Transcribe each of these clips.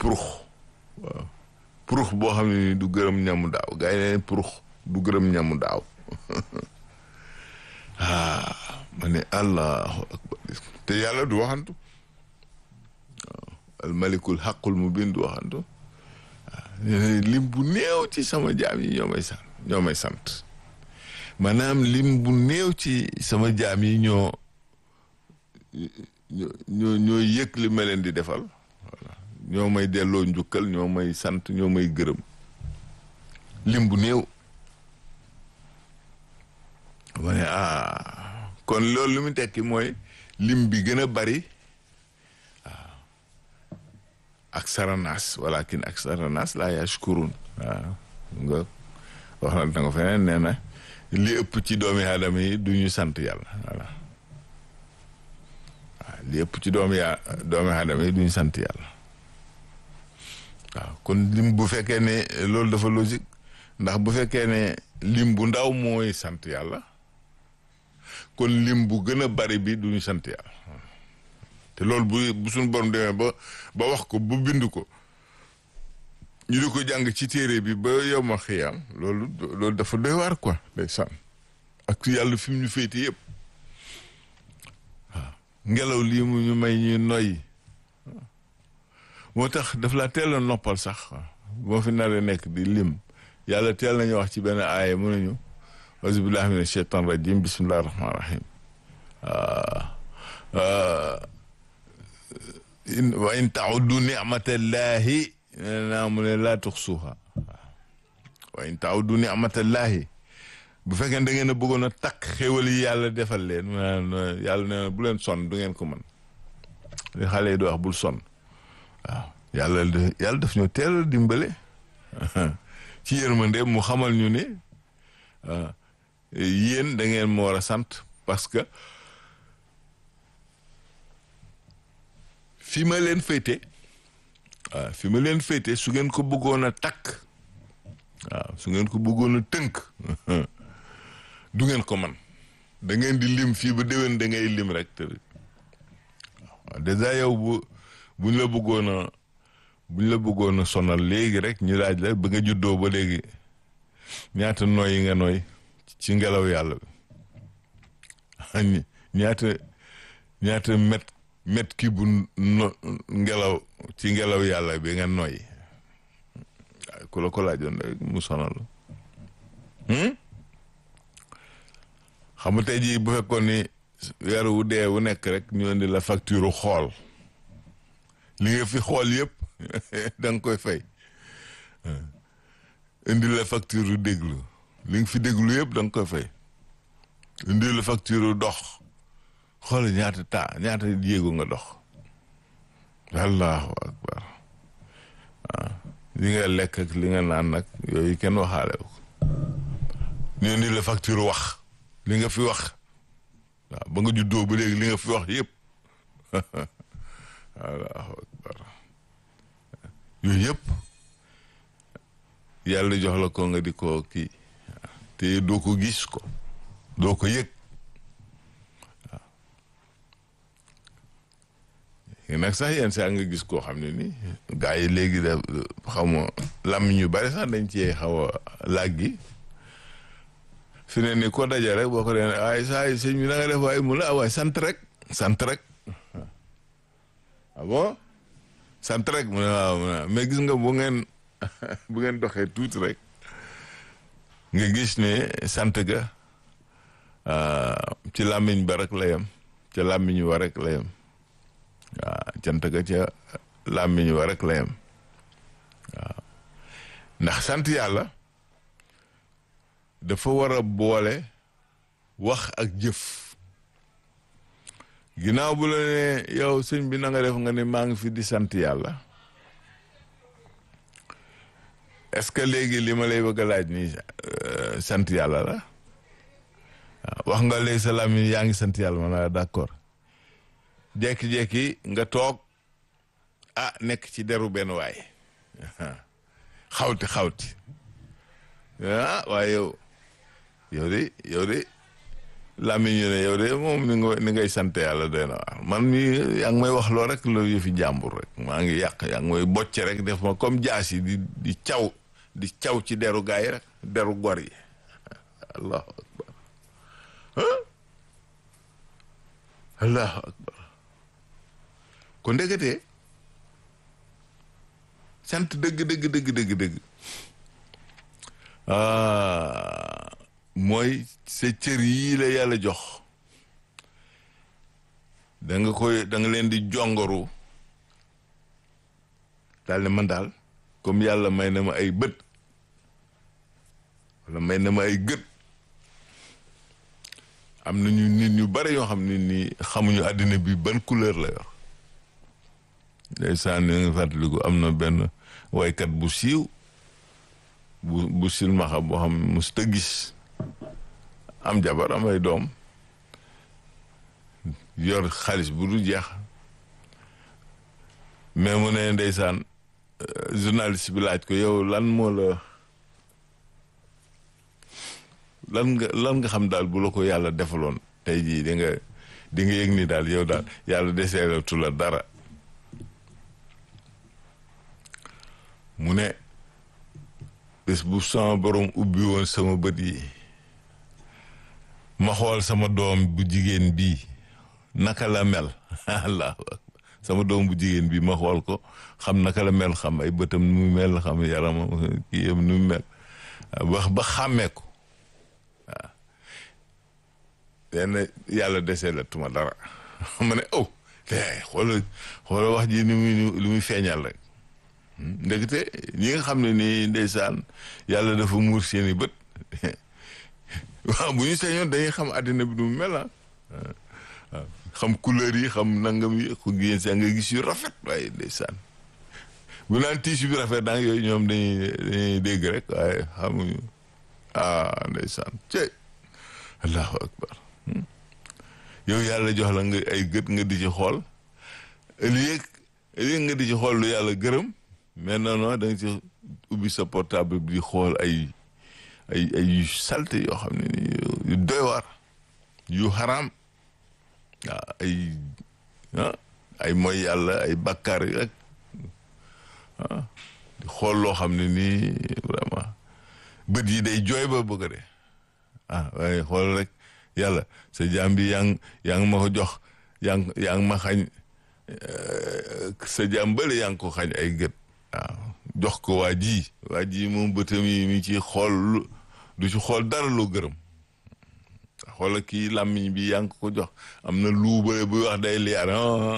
purux waaw purux boo xam ne ni du gërëm ñamu daaw gars yi ne purux du gërëm ñamu daaw ah ma ne allahu akbar te yàlla du waxantu waaw almalikul xaqul mu bin du waxantu waaw lim bu néew ci sama jaam yi ñoo may sant ñoo may sant maanaam lim bu néew ci sama jaam yi ñoo ñoo ñoo yëg li ma leen di defal voilà ñoo may delloo njukkal ñoo may sant ñoo may gërëm lim bu néew ma ne ah kon loolu lu mu tekki mooy lim bi gën a bari waaw ak saranaas walakin ak saranaas laa yashkurun waaw nga wax na da nga feneen nee na li ëpp ci doomi aadama yi du ñu sant yàlla voilà waaw li ëpp ci doomi yaa doomi aadama yi du ñu sant yàlla waaw kon lim bu fekkee ne loolu dafa logique ndax bu fekkee ne lim bu ndaw mooy sant yàlla kon lim bu gën a bari bi du ñu sant yàlla te loolu bu bu suñu borom demee ba ba wax ko bu bind ko ñu di ko jàng ci téere bi ba yow ma xiyaam loolu loolu dafa doy waar quoi day sànn ak yàlla fi mu ñu féete yëpp waaw ngelaw lii mu ñu may ñuy noyyi moo tax daf laa teel a noppal sax boo fi naree nekk di lim yàlla teel nañu wax ci benn aaya mu nañu auzu billahi min ashaitan rajim bismillahi rahmani rahim wa in tauddu nicmatallahi naa mu ne laa tuxsuha wa in tauddu nicmatallahi bu fekkee da ngeen a bëggoon a takk xéwal yi yàlla defal leen yàlla nee na bu leen sonn du ngeen ko mën li xale yi di wax bul sonn waaw yàlla yàlla daf ñu teel a dimbale ci yërmande mu xamal ñu ne yéen da ngeen ma war a sant parce que fi ma leen féete waaw fi ma leen féete su ngeen ko bëggoon a takk waaw su ngeen ko bëggoon a tënk du ngeen ko man da ngeen di lim fii ba déwén da ngay lim rek te waaw dèjà yow bu buñ la bëggoon a buñ la bëggoon a sonal léegi rek ñu laaj la ba nga juddoo ba léegi ñaata nooy yi nga nooy ci ngelaw yàlla bi ñaata ñaata met met ki bu no ngelaw ci ngelaw yàlla bi nga nooy waaye ku la ko laajoon rek mu sonal xam nga tey jii bu fekkoon ni weer wu dee wu nekk rek ñu indi la facture xool li nga fi xool yëpp da nga koy fay indi la facture déglu li nga fi déglu yëpp da nga koy fay indi la facture dox xool ñaata taa ñaata jéego nga dox allahu akbar waaw li nga lekk ak li nga naan nag yooyu kenn waxaale ko ñu indi la facture wax li nga fi wax waaw ba nga juddoo ba léegi li nga fi wax yëpp allahu akbar yooyu yëpp yàlla jox la ko nga di ko kii te doo ko gis ko doo ko yëg waaw nag sax yenn saa nga gis koo xam ne ni gaa yi léegi da xaw ma lam ñu bari sax dañ cee xaw a laaj gi fi ne ni ko daja rek boo ko dee waaye saa yi sëñ bi na nga def waaye mu la waaye sant rek sant rek ah bon sant rek mu ne waaw mais gis nga bu ngeen bu ngeen doxee tuuti rek nga gis ne sant ga ci làmmiñ ba rek la yem ca làmmiñ wa rek la yem waaw cant ga ca làmmiñ wa rek la yem waaw ndax sant yàlla dafa war a boole wax ak jëf ginnaaw bu la ne yow sëñ bi na nga def nga ne maa ngi fi di sant yàlla est-ce que léegi li ma lay bëgg a laaj nii sant yàlla la wax nga léegi sa làmmiñ yaa ngi sant yàlla ma ne d'accord jekki-jekki nga toog ah nekk ci deru benn waay xawti xawti ah waaye yow yow de yow de làmmiñ ñu ne yow de moom ni nga ni ngay sant yàlla doy na waar man mi yaa ngi may wax loo rek la yëfi jàmbur rek maa ngi yàq yaa ngi may bocce rek def ma comme jaas yi di di caw di caw ci deru gaay yi rek deru gor yi allahu akbar allahu akbar ko ndeketee sant dëgg dëgg dëgg dëgg dëgg ah mooy sa cër yii la yàlla jox da nga koy da nga leen di jongoru daal ne man daal comme yàlla may na ma ay bët wala may na ma ay gët am nañu nit ñu bari yoo xam ne nii xamuñu àddina bi ban couleur la yor ndeysaan ni nga fàttaliku am na benn waykat bu siiw bu bu silmaxa boo xam mos ta gis am jabar am ay doom yor xaalis bu du jeex mais mu ne ndeysaan journaliste bi laaj ko yow lan moo la lan nga lan nga xam daal bu la ko yàlla defaloon tey jii di nga di nga yëg ni daal yow daal yàlla deseelatu la dara mu ne bés bu sama borom ubbi woon sama bët yi ma xool sama doom bu jigéen bii naka la mel allahu akbar sama doom bu jigéen bii ma xool ko xam naka la mel xam ay bëtam nu mu mel xam yaramam kii yam nu mu mel ba ba xàmmee ko waaw lenn yàlla desee la tuma dara ma ne oh xoola xoola wax ji ni muy lu muy feeñal rek ndekete ñi nga xam ne nii ndeysaan yàlla dafa muur seeni bët waaw bu ñu sañoon dañuy xam àddina bi du mu mel ah xam couleur yi xam nangam yi ku génn sa nga gis yu rafet waaye ndeysaan bu naan tiis bi rafet daang yooyu ñoom dañuy dañuy dégg rek waaye xamuñu ah ndeysaan cey allahu akbar yow yàlla jox la nga ay gët nga di ci xool ëllëg ëllëg nga di ci xool lu yàlla gërëm mais non non da nga ci ubbi sa portable bi di xool ay ay ay yu salte yoo xam ne ni yu doy waar yu xaraam waaw ay ah ay mooy yàlla ay bakkaar yi rek ah di xool loo xam ne nii vraiment bët yi day jooy ba bëgg de ah waaye xool rek yàlla sa jaam bi yaa ngi yaa ngi ma ko jox yaa ngi yaa ngi ma xañ sa jaam bële yaa ngi ko xañ ay gët waaw jox ko waa ji waa ji moom bëtam yi mi ci xool du ci xool dara loo gërëm xoola kii làmmiñ bi yaa ngi ko jox am na luubale buy wax day liyaar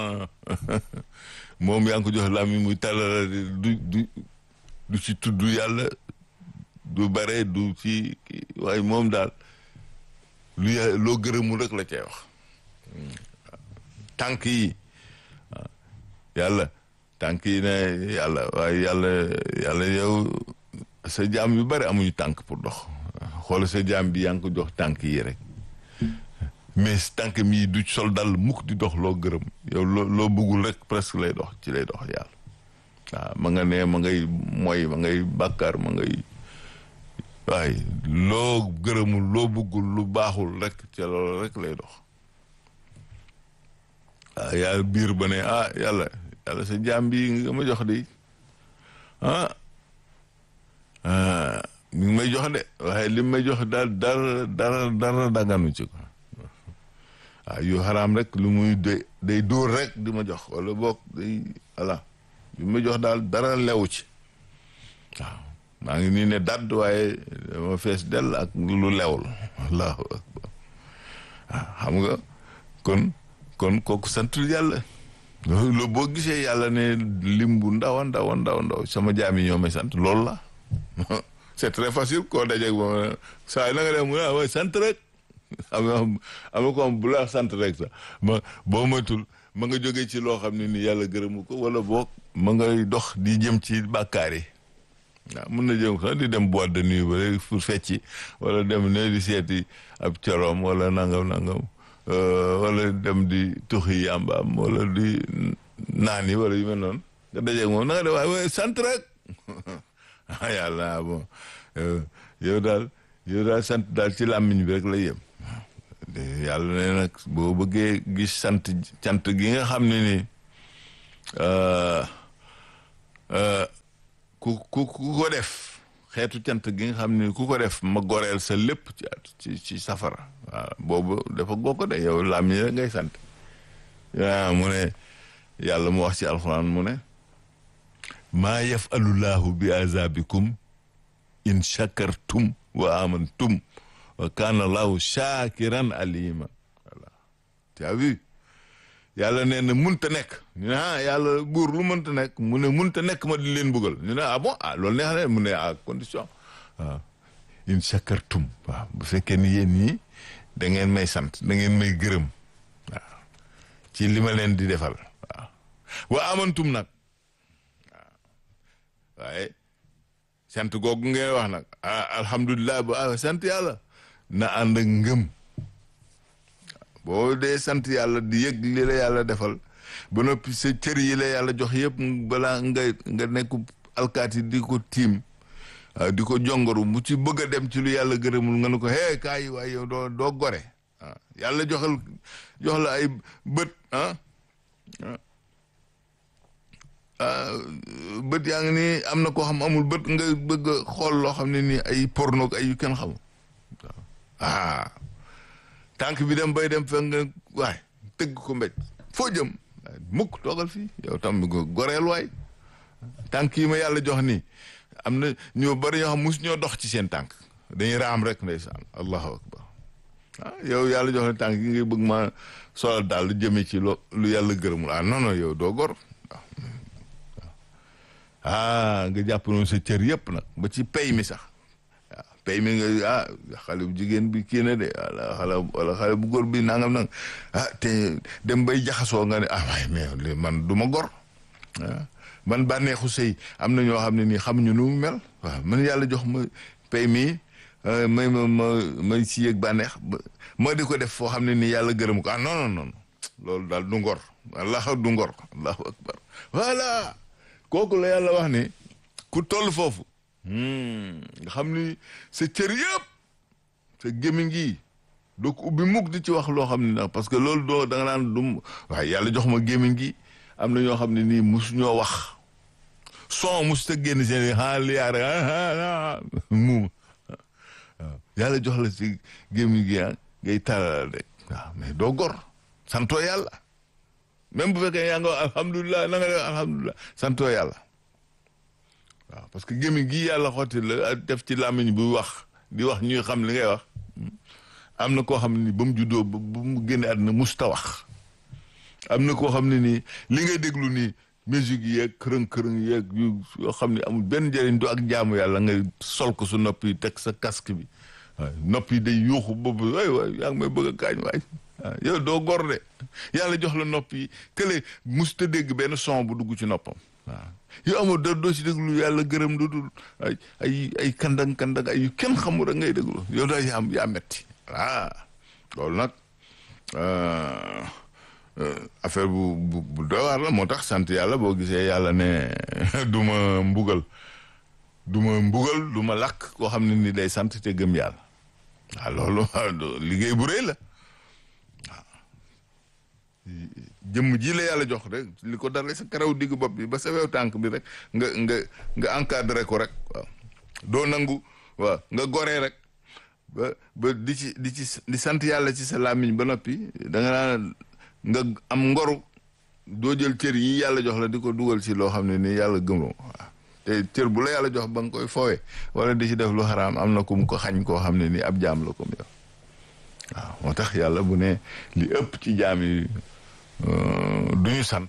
moom yaa ngi ko jox làmmiñ muy talala du du du ci tudd yàlla du bare du ci waaye moom daal lu yà loo gërëmul rek la cay wax tànk yi yàlla tànk yi ne yàlla waaye yàlla yàlla yow sa jaam yu bari amuñu tànk pour dox xool sa jaam bi yaa ngi ko jox tànk yi rek mais tànk mi du sol dal mukk di dox loo gërëm yow loo loo bëggul rek presque lay dox ci lay dox yàlla waaw ma nga ne ma ngay mooy ma ngay bàkkaar ma ngay waaye loo gërëmul loo bëggul lu baaxul rek ca loolu rek lay dox waaw yàlla biir ba ne ah yàlla yàlla sa jaam bi nga ma jox de ah mi ngi may jox de waaye li may jox daal dara dara dara daganu ci ko waaw yu xaraam rek lu muy day day dóor rek di ma jox wala boog day voilà li may jox daal dara lewu ci waaw maa ngi nii ne dadd waaye dama fees dell ak lu lewul allahu akbar waaw xam nga kon kon kooku santul yàlla loolu boo gisee yàlla ne lim bu ndaw a ndaw a ndaw ndaw sama jaam yi ñoo may sant loolu la c'est très facile koo dajeeg moom saa yi na nga def mu ne waaye sant rek am na am na ko am bu la sant rek sax ma boo moytul ma nga jógee ci loo xam ne ni yàlla gërëmu ko wala boog ma ngay dox di jëm ci bàkkaar yi waaw mun na jëm sax di dem boîte de nuit ba léegi pour fecci wala dem ne di seeti ab coroom wala nangam nangam wala dem di tuxi yàmbaam wala di naan yi wala yu mel noonu nga dajeeg moom na nga def waaye sant rek ah yàlla bon yow daal yow daal sant daal ci làmmiñ bi rek lay yem yàlla ne nag boo bëggee gis sant cant gi nga xam ne ni ku ku ku ko def xeetu cant gi nga xam ne ku ko def ma goreel sa lépp ci ci ci safara waaw boobu dafa goo ko de yow laam ñi rek ngay sant waaw mu ne yàlla mu wax ci alxuraan mu ne maa yafalullahu bi azabikum in shakartum wa amantum wa kana allahu shakiran alima voilà tu as vu yàlla nee na munta nekk ñu ne ah yàlla buur lu mënta nekk mu ne munta nekk ma di leen bëggal ñu ne ah bon ah loolu neex na mu ne à condition waaw in shakartum waaw bu fekkee ni yéen ñii da ngeen may sant da ngeen may gërëm waaw ci li ma leen di defal waaw wa amantum nag waaw waaye sant googu ngeen wax nag ah alhamdulilah ba ah sant yàlla na ànd ak ngëm boo dee sant yàlla di yëg li la yàlla defal ba noppi sa cër yi la yàlla jox yëpp balaa nga nga nekk alkaati di ko tiim di ko jongoru mu ci bëgg a dem ci lu yàlla gërëmul nga ne ko hee kaay waay yow doo doo gore ah yàlla joxal jox la ay bët ah bët yaa ngi nii am na koo xam amul bët nga bëgg a xool loo xam ne nii ay porno ay yu kenn xamul ah tànk bi dem bay dem fekk nga waay tëgg ko mbéj foo jëm mukk toogal fii yow tam goreel waay tànk yi ma yàlla jox nii am na ñoo bari ñoo xam mus ñoo dox ci seen tànk dañuy raam rek ndeysaan allahu akbar ah yow yàlla jox ne tànk yi ngay bëgg ma solal daal lu jëmee ci lo lu yàlla gërëmul ah non non yow doo gor ah nga jàpp noonu sa cër yëpp nag ba ci pay mi sax waaw pay mi nga ah xale bu jigéen bi kii na de wala xale wala xale bu góor bi nangam nang ah te dem bay jaxasoo nga ne ah waaye mais man du ma gor ah man bànneexu sëy am na ñoo xam ne nii xamuñu nu mu mel waaw man yàlla jox ma pay mi may ma ma may si yëg bànneex ma di ko def foo xam ne nii yàlla gërëm ko ah non non non loolu daal du ngor allah du ngor allahu akbar voilà kooku la yàlla wax ni ku toll foofu nga xam ni sa cër yëpp sa gémmiñ gi doo ko ubbi mukk di ci wax loo xam ne nag parce que loolu doo da nga naan dum waaye yàlla jox ma gémmiñ gi am na ñoo xam ne nii mus ñoo wax son mus ta génn seen a liyaar muuma waaw yàlla jox la ci gémmiñ gi ah ngay talal rek waaw mais doo gor santoo yàlla même bu fekkee yaa nga alhamdulilah na nga def alhamdulilah santoo yàlla waaw parce que gémmiñ gi yàlla xotti la def ci làmmiñ bu wax di wax ñuy xam li ngay wax am na koo xam ne ni ba mu juddoo ba mu génne àdduna musta wax am na koo xam ne nii li ngay déglu nii musique yeeg kërëng-kërëng yeeg yu yoo xam ne amul benn njëriñ du ak jaamu yàlla ngay sol ko su nopp yi teg sa casque bi waaw nopp yi day yuuxu boobu waay waay yaa ngi may bëgg a kaañ waay waaw yow doo gor de yàlla jox la nopp yi kële musta dégg benn son bu dugg ci noppam waaw yow amul dara doo ci déglu yàlla gërëm du dul ay ay ay kandang kandang ay yu kenn xamul rek ngay déglu yow daal yaa yaa metti ah loolu nag affaire bu bu bu doy waar la moo tax sant yàlla boo gisee yàlla ne du ma mbugal du ma mbugal du ma lakk koo xam ne ni day sant te gëm yàlla waaw loolu liggéey bu rëy la waaw jëmm ji la yàlla jox rek li ko dara sa karaw digg bopp bi ba sa wew tànk bi rek nga nga nga encadré ko rek waaw doo nangu waaw nga goree rek ba ba di ci di ci di sant yàlla ci sa làmmiñ ba noppi da nga naan nga am ngoru doo jël cër yi yàlla jox la di ko dugal ci loo xam ne nii yàlla gëmoo waaw te cër bu la yàlla jox ba nga koy fowe wala di ci def lu xaraam am na ku mu ko xañ koo xam ne nii ab jaam la comme yow waaw moo tax yàlla bu ne li ëpp ci jaam yi du ñu sant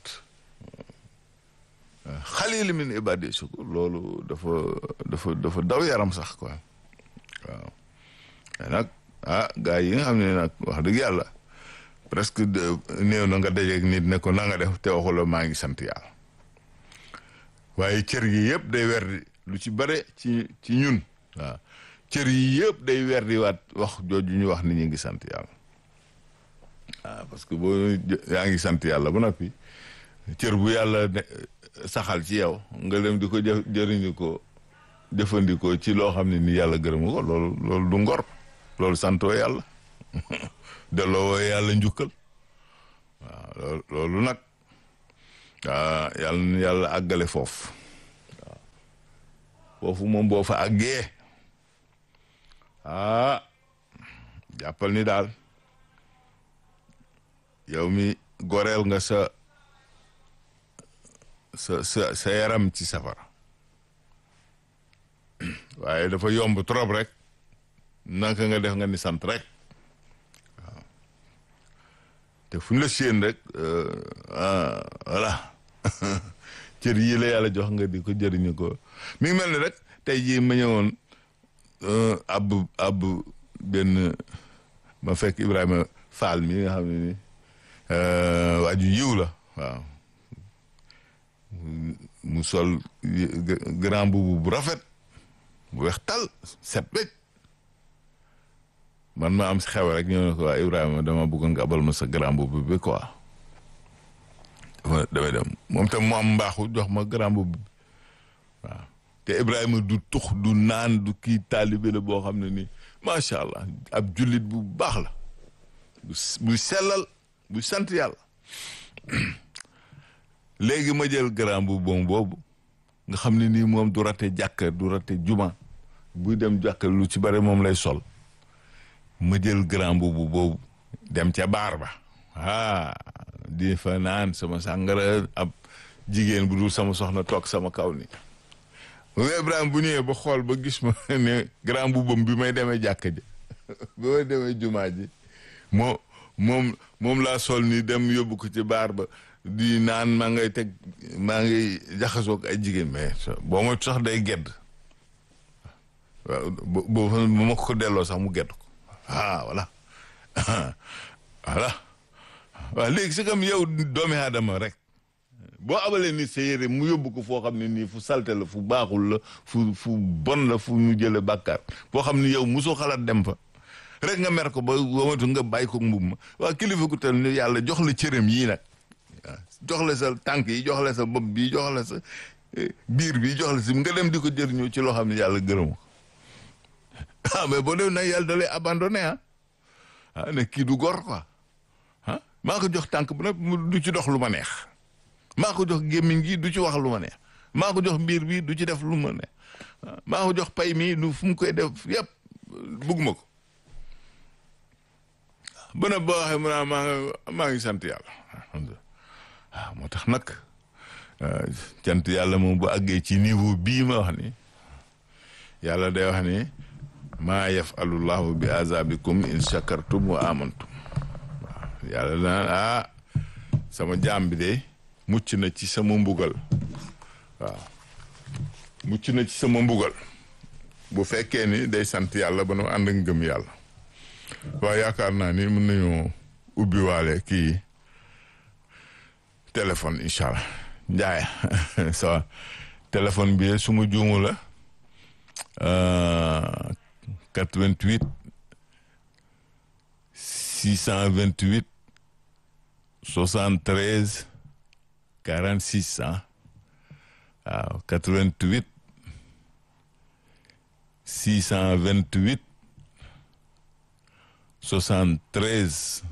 xalil min ibadi sukur loolu dafa dafa dafa daw yaram sax quoi waaw mais nag ah gars yi nga xam ne nag wax dëgg yàlla presque néew na nga dajeeg nit ne ko na nga def te waxula maa ngi sant yàlla waaye cër yi yëpp day werdi lu ci bare ci ci ñun waaw cër yi yëpp day werdi waat wax jooju ñu wax ni ñu ngi sant yàlla waaw parce que boo yaa ngi sant yàlla ba noppi cër bu yàlla saxal ci yow nga dem di ko jë jëriñu jëfandikoo ci loo xam ne ni yàlla gërëm ko loolu loolu du ngor loolu santoo yàlla delloo yàlla njukkal waaw loolu loolu nag ah yàlla na yàlla àggale foofu waaw foofu moom boo fa àggee ah jàppal ni daal yow mi goreel nga sa sa sa sa yaram ci safara waaye dafa yomb trop rek naka nga def nga ni sant rek waaw te fu ñu la séen rek ah voilà cër yii la yàlla jox nga di ko jëriñu ko mi ngi mel ni rek tey jii ma ñëwoon ab ab benn ma fekk Ibrahima Fall mi nga xam ne ni waa ju yiw la waaw mu sol grand boubou bu rafet bu weex tal set wecc man ma am si xew rek ñëw ne ko waa Ibrahima dama bëggoon nga abal ma sa grand boubou bi quoi dafa damay dem moom tam mu am mbaaxu jox ma grand boubou bi waaw te Ibrahima du tux du naan du kii taalibe la boo xam ne nii macha allah ab jullit bu baax la bu sellal bu sant yàlla léegi ma jël grand bu bon boobu nga xam ne nii moom du rate jàkka du rate juma buy dem jàkka lu ci bare moom lay sol ma jël grand boobu boobu dem ca baar ba ah di fa naan sama sàngara ab jigéen bu dul sama soxna toog sama kaw ni mu Ibrahima bu ñëwee ba xool ba gis ma ne grand boubam bi may demee jàkka ji bi may demee jumaa ji moo moom moom laa sol ni dem yóbbu ko ci baar ba di naan maa ngay teg maa ngi jaxasoo ak ay jigéen mais boo ma sax day gedd waaw boo bu ma ko delloo sax mu gedd ko ah voilà voilà waaw léegi c'est comme yow doomi aadama rek boo abalee nit sa yére mu yóbbu ko foo xam ne nii fu salte la fu baaxul la fu fu bon la fu mu jële bàkkaar foo xam ne yow mosoo xalaat dem fa rek nga mer ko ba wamatu nga bàyyi ko mbub ma waa kilifa ku tel ni yàlla jox la cëram yii nag jox la sa tànk yi jox la sa bopp bi jox la sa biir bi jox la si nga dem di ko jëriñoo ci loo xam ne yàlla gërëm ko ah mais boo dem nag yàlla da lay abandonné ah ah ne kii du gor quoi ah maa ko jox tànk bu nag du ci dox lu ma neex maa ko jox gémmiñ gi du ci wax lu ma neex maa ko jox biir bi du ci def lu ma neex maa ko jox pay mi du fu mu koy def yëpp bugguma ko ba nag boo waxee mu naa maa ngi maa ngi sant yàlla alhamdulilah waaw moo tax nag cant yàlla moom bu àggee ci niveau bii ma wax ni yàlla day wax ni maa yafalullahu bi azabikum in shakartum wa amantum waaw yàlla naan ah sama jaam bi de mucc na ci sama mbugal waaw mucc na ci sama mbugal bu fekkee ni day sant yàlla ba nu ànd ak ngëm yàlla waaw yaakaar naa ni mën nañoo ubbi waale kii téléphone incha allah njaay sa téléphone bi su ma juumu la 88 628 73 46 ah waaw 88 628 73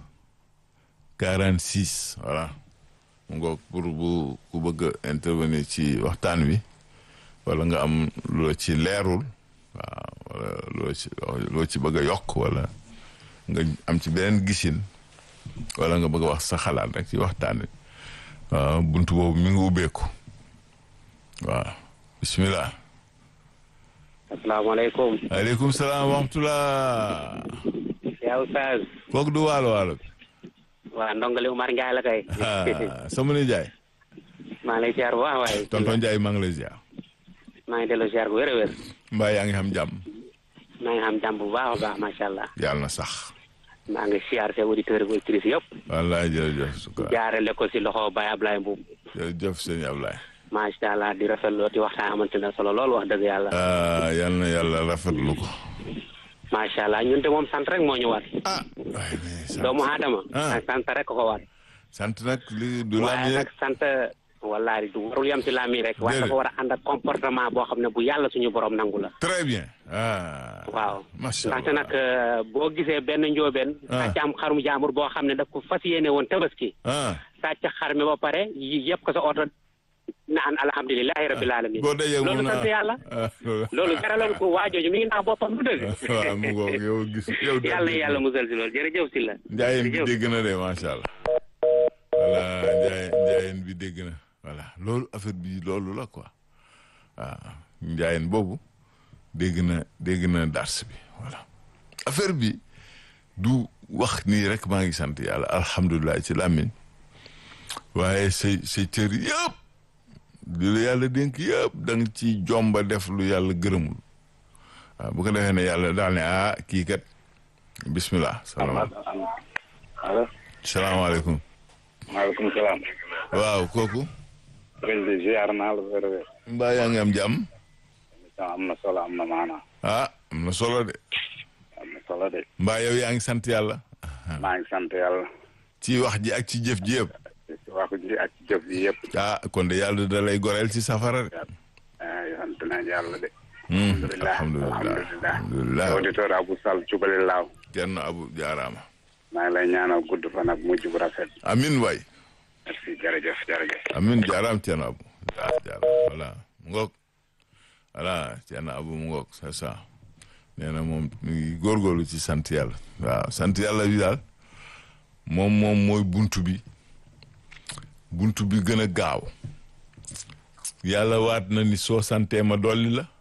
46 voilà mu ngoog pour bu ku bëgg a intervenir ci waxtaan wi wala nga am loo ci leerul waaw wala loo ci loo ci bëgg a yokk wala nga am ci beneen gisin wala nga bëgg a wax sa xalaat rek ci waxtaan wi waaw buntu boobu mi ngi ubbeeku waaw bismillah asalaamaaleykum. aleykum salaam wa rahmatulah. yaa Oustaz. kooku du waalo waalo. waa ndongali Umar Ndiaye la kay. sama ni Ndiaye. maa ngi lay ziar bu baax waaye. tonton Ndiaye maa ngi lay ziar. maa ngi delloo ziar bu wér a wér. mbaa yaa ngi xam jàmm. maa ngi xam jàmm bu baax a baax macha allah. yàlla na sax. maa ngi ziar seen auditeurs ak auditrices yëpp. wallaay jërëjëf. jaarale ko si loxo Baye Ablaye Mbow. jërëjëf sëñ Ablaye. macha allah di rafetlu di waxtaan amante na solo lool wax dëgg yàlla. yal na yàlla rafetlu ko. macha allah ñun de moom sant rek moo ñu war. ah waaye mais sant doomu aadama. ah sant rek ko ko war. sant nag li du waaye laaj nag rek. sant wallahi du warul yem ci làmmiñ rek waaye Déedéet. dafa war a ànd ak comportement boo xam ne bu yàlla suñu borom nangu la très bien ah waaw macha ndaxte allah nag euh, boo gisee benn njóobeen Ah. sàcc am xarum jaambur boo xam ne daf ko fas yéene woon tabaski ah sàcc xar mi ba pare yi yëpp ko sa oto naan alhamdulilahi rabbil alamin boo dajee loolu mun sant yàlla ah loolu jaraloon ko waajooju mi ngi naax boppam du dëgg waaw mu ngoog yow gis yow daal yàlla dégg yàlla musal si loolu jërëjëf si la njaayeen bi jërëjëf. dégg na de macha allah voilà njaayeen njaayeen bi dégg na voilà loolu affaire bi loolu la quoi waaw njaayeen boobu dégg na dégg na dars bi voilà affaire bi du wax nii rek maa ngi sant yàlla alhamdulilah ci làmmiñ waaye say say cër yëpp li la yàlla dénk yëpp da nga ci jomba def lu yàlla gërëmul waaw bu ko defee ne yàlla daal ne ah kii kat bismillah salaamaaleykum allo salaamaaleykum maaleykum salaam. waaw kooku sëriñ bi ziar naa la wér wér. mbaa yaa ngi am jàmm am na solo am na maanaa. ah am na solo de am na solo de. mbaa yow yaa ngi sant yàlla maa ngi sant yàlla. ci wax ji ak ci jëf ji yëpp ci wax ji ak ci jëf ji yëpp. ah kon de yàlla da lay goreel ci safara de ah sant nañ yàlla de. Hmm, alhamdulilah alhamdulilah alhamdulilah auditeur Abou Sall Cubali Laaw. kenn abu jaaraama maa ngi lay ñaanal gudd fan ak mujj bu rafet. amin waay merci jërëjëf jërëjëf. amin jaaraam kenn abu jaar jaar voilà mu ngoog voilà kenn abu mu ngoog c'est ça nee na moom mu ngi góorgóorlu ci sant yàlla waaw sant yàlla bi daal moom moom mooy buntu bi buntu bi gën a gaaw yàlla waat na ni soo santee ma dolli la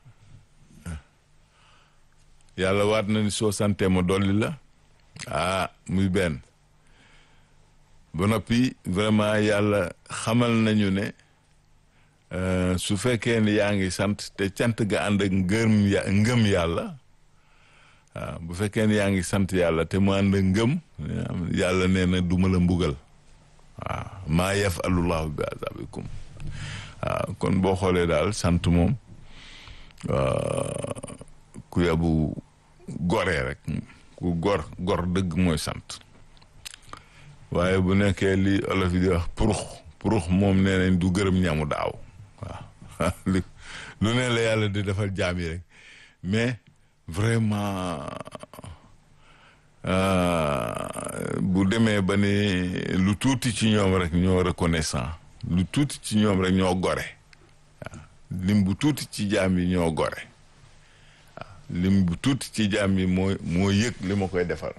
yàlla waat na ni soo santee ma dolli la ah muy benn ba noppi vraiment yàlla xamal nañu ne euh, su fekkee ne yaa ngi sant te cant ga ànd ak ngëm ya ngëm yàlla waaw bu fekkee ne yaa ngi sant yàlla te mu ànd ak ngëm yàlla nee na duma la mbugal waaw maa yafalullahu bi azabikum waaw kon boo xoolee daal sant moom euh, ku yabu goree rek ku gor gor dëgg mooy sant waaye bu nekkee li olof yi di wax purux purux moom nee nañ du gërëm ñamu daaw waaw li lu ne la yàlla di defal jaam yi rek mais vraiment euh, bu demee ba ni lu tuuti ci ñoom rek ñoo reconnaissant lu tuuti ci ñoom rek ñoo gore waaw lim bu tuuti ci jaam yi ñoo gore waaw lim bu tuuti ci jaam yi moo moo yëg li ma koy defal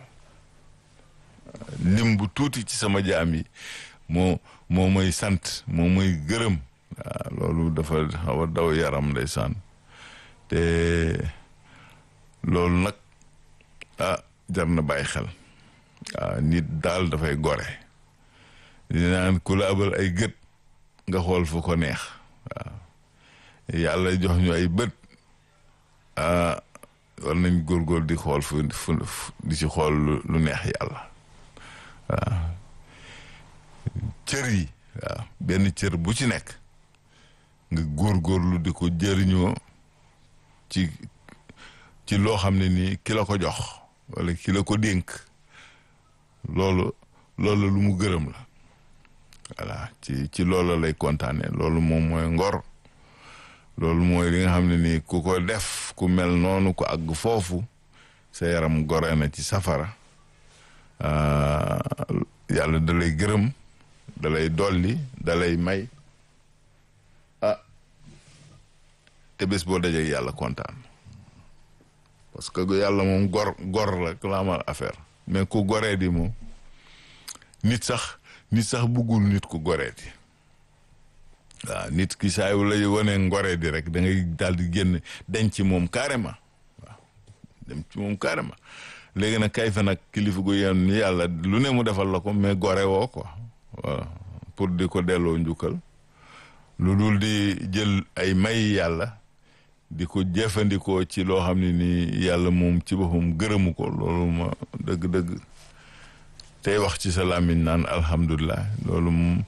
lim bu tuuti ci sama jaam yi moo moo may sant moo may gërëm waaw loolu dafa xaw a daw yaram ndeysaan te loolu nag ah jar na bàyyi xel waaw nit daal dafay gore di naan ku la abal ay gët nga xool fu ko neex waaw yàlla jox ñu ay bët ah war nañ góorgóor di xool fu fu di ci xool lu- lu neex yàlla waaw cër yi waaw benn cër bu ci nekk nga góorgóorlu di ko jëriñoo ci ci loo xam ne nii ki la ko jox wala ki la ko dénk loolu loolu lu mu gërëm la voilà ci ci loolu lay kontaane loolu moom mooy ngor loolu mooy li nga xam ne nii ku ko def ku mel noonu ku àgg foofu sa yaram gore na ci safara ah, yàlla da lay gërëm da lay dolli da lay may ah te bés boo dajee yàlla kontaan parce que yàlla moom gor gor la ku la amal affaire mais ku goree di moom nit sax nit sax buggul nit ku goree di waaw nit ki saa yu lay wane ngoree di rek da ngay daal di génn denc ci moom carrément waaw dem ci moom carrément léegi nag kay fa nag kilifa gu yenn ni yàlla lu ne mu defal la ko mais gore woo quoi voilà pour di ko delloo njukkal lu dul di jël ay may yàlla di ko jëfandikoo ci loo xam ne ni yàlla moom ci boppam gërëmu ko loolu ma dëgg-dëgg tey wax ci sa làmmiñ naan alhamdulilah loolu moom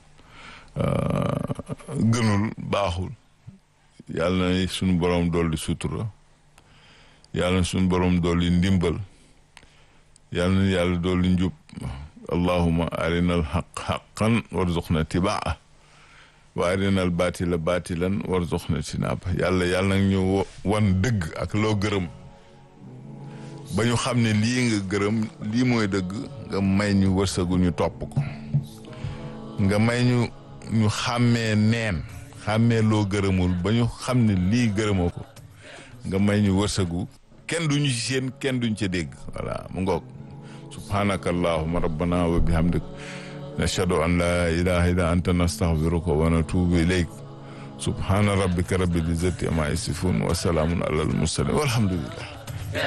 gënul baaxul yàlla na suñu borom dolli sutura yàlla na suñu borom dolli ndimbal yàlla na yàlla dolli njub allahuma arina alxaq xaqan warzuqna tibaa wa arinal baatila baatilan warzuqna tinaaba yàlla yàlla nag ñu wan dëgg ak loo gërëm ba ñu xam ne lii nga gërëm lii mooy dëgg nga may ñu wërsëgu ñu topp ko nga may ñu ñu xàmmee neen xàmmee loo gërëmul ba ñu xam ne lii gërëmoo ko nga may ñu wërsëgu kenn duñu ci seen kenn duñ ca dégg voilà mu ngoog subhanaka allahuma rabbana wa bihamdik nashhadu an la ilaha illa anta nastaghfiruka wa natubu ilayk subhana rabbika rabbil izzati amma yasifun wa salamun ala al mursalin walhamdulillah